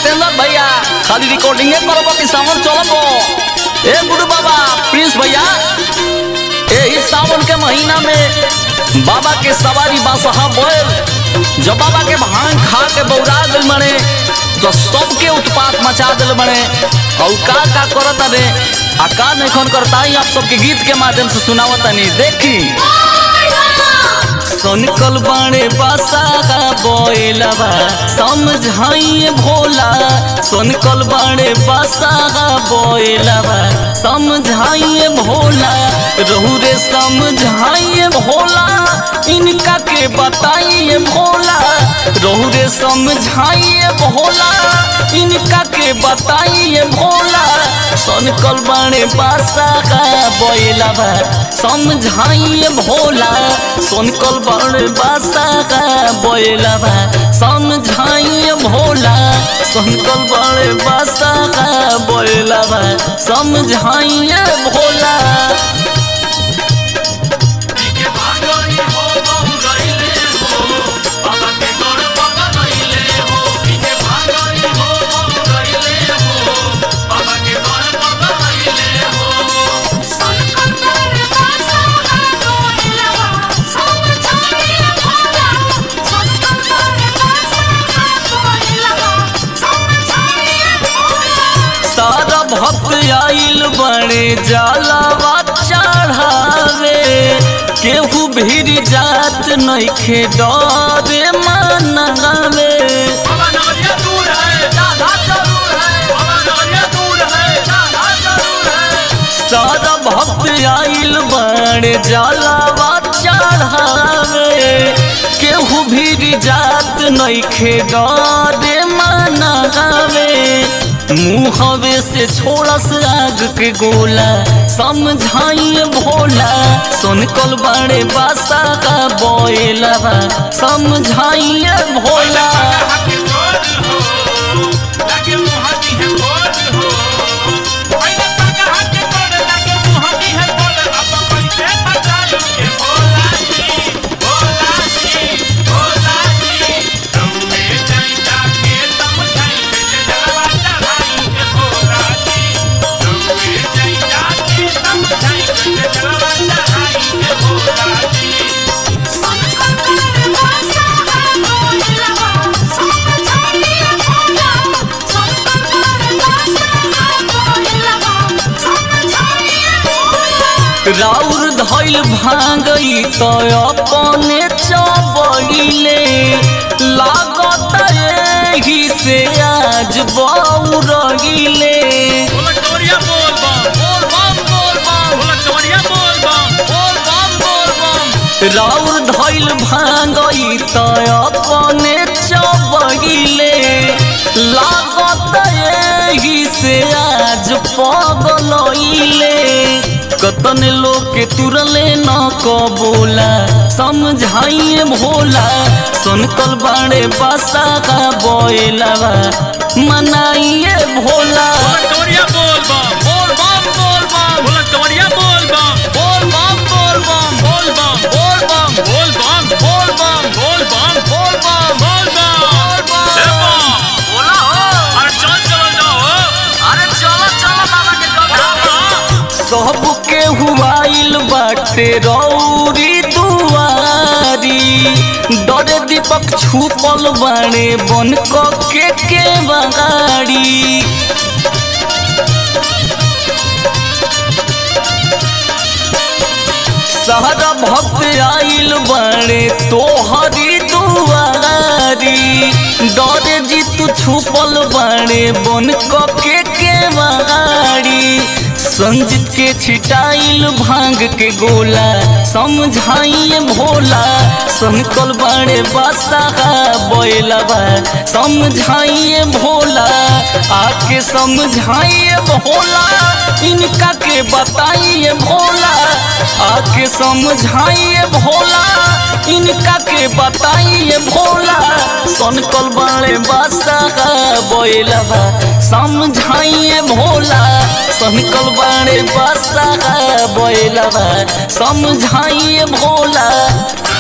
जितेंद्र भैया खाली रिकॉर्डिंगे करबो कि सावन चलबो ए गुरु बाबा प्रिंस भैया एही सावन के महीना में बाबा के सवारी बासहा बोल जब बाबा के भांग खा के बौरा दिल मने तो सबके उत्पात मचा दिल मने और का का करत रे आ का नहीं करता ही आप सबके गीत के माध्यम से सुनावत नहीं देखी सोनकल बाणे बासा का बोलबा समझाइए भोला सोनकल बाणे बासा का बोलबा समझाइए भोला रहू रे समझाइए भोला इनका के बताइए भोला रहू रे समझाइए भोला इनका के बताइए भोला सोनकल बाणे बासा का बोलबा समझाइए भोला सोनकल बाणे बासा का बोलबा समझाइए भोला सोनकल बाणे बासा का बोलबा समझाइए भोला सारा भक्त आइल बड़े जलावा चढ़ावे केहू भीड़ जात नइखे डरे मनावे बाबा नवरिया दूर है ज्यादा जरूर है बाबा नवरिया दूर है ज्यादा जरूर है सारा भक्त आइल बड़े जलावा चढ़ावे केहू भीड़ जात नइखे डरे मनावे मुहवे से छोड़स आग के गोला समझाइए भोला सोनकल बड़े बासा का बोलबा समझाइए भोला हाथी बोल हो लगे मुहाती है बोल हो पहले तक हाथी बोल लगे मुहाती है बोल अब कैसे बचाई के भोला जी भोला जी भोला जी तुमने जाई जाके समझाई के जलवा चढ़ाई के भोला जी तुमने जाई जाके समझाई के जलवा चढ़ाई के भोला जी राउर धैल भांगई तो अपने चबइले लागत एही से आज बौरगिले बोला चवरिया बोल बम बोल बम बोल बम बोला चवरिया बोल बम बोल बम बोल बम राउर धैल भांगई तो अपने चबइले लागत एही से आज पगलइले कतन लोग के तुरले न कबोला समझाइए भोला सुनकल बाड़े बासा का बोलबा मनाइए भोला बोला चवरिया बोल बम बोल बम बोल बम बोला चवरिया बोल बम बोल बम बोल बम बोल बम बोल बम बोल बम बोल बम बोल बम बोल बम बोल बम ए बम बोला हो अरे चल चलो जाओ अरे चलो चलो बाबा के सबके हुआइल बाटे रौरी दुआरी डरे दीपक छुपल बाणे बन के के बगाड़ी सहरा भक्त आइल बाणे तोहरी दुआरी डरे जी तू छुपल बाणे बन के के बगाड़ी संजित के छिटाइल भांग के गोला समझाइए भोला संकल बाड़े बासा बोलबा समझाइए भोला आके समझाइए भोला इनका के बताइए भोला आके समझाइए भोला इनका के बताइए भोला सनकल बाड़े बासा बोलबा समझाइए भोला सनकल बाड़े बासा बोलबा समझाइए भोला